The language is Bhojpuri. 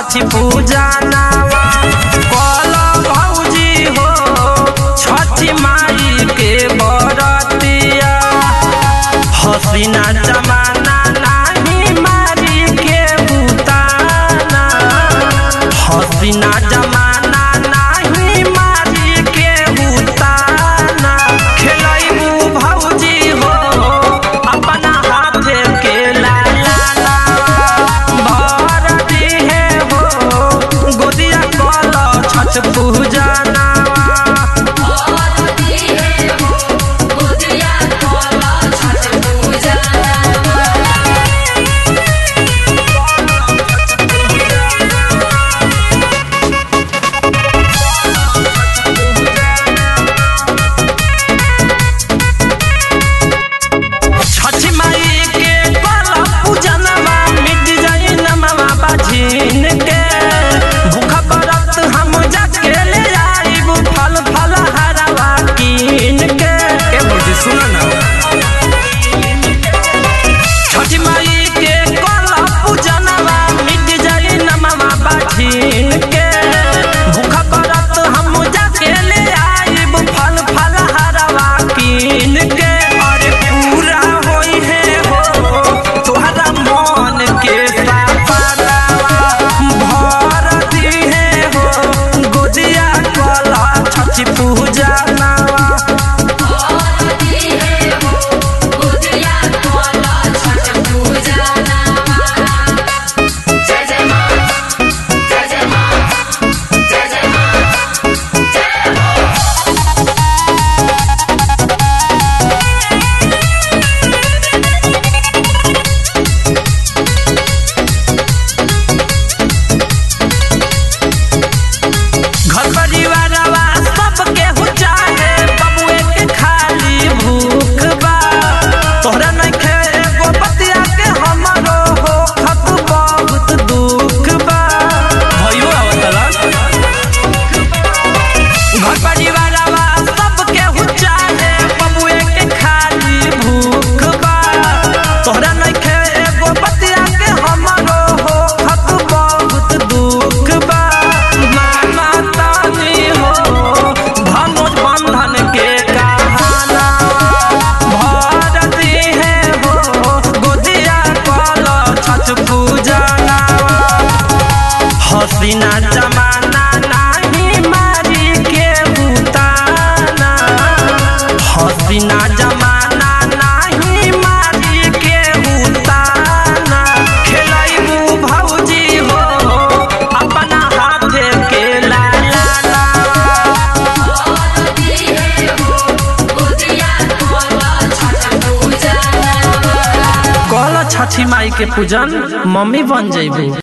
छठी पूजा नावा कल भौजी हो छठी माई के बरतिया हसीना जमाना नाही मारी के बुताना हसीना जमाना नाही मारी के बुताना खेलैबू भौजी हो अपना हाथे के लाला भर दिहे हो गोदिया कल छठ पूजा नावा छठी माई के कल पूजनवा मिट जाई नमवा बाझिन के भूखा व्रत हम जाके ले आईबू फल फल हरवा कीन के ए भौजी सुन ना छठी माई के कल पूजनवा मिट जाई नमवा बाझिन के भूखा व्रत हम जाके ले आईबू फल फल हरवा कीन के अरे पूरा होई है हो तोहरा मन के सपनावा भर दी है हो गोदिया कला छठी पूजा नावा जय जय माँ जय जय माँ जय जय माँ घर परिवारवा सबके हो चाहे बबुए के खाली भूख बा तोहरा नइखे एगो बतिया के हमरो हो खत बहुत दुख बा भयो आवतला घर परिवारवा सबके हो चाहे बबुए के खाली भूख बा तोहरा नइखे एगो बतिया के हमरो हो खत बहुत दुख बा माना तानी हो धनुष बंधन के कहाना भरती है हो गोदिया कल छठ पूजा नावा हसीना जमाना नाही मारी के बुताना हसीना जमाना नाही मारी के बुताना खेलैबू भौजी हो अपना हाथे के लाला कल छठी माई के पूजन मम्मी बन जइबू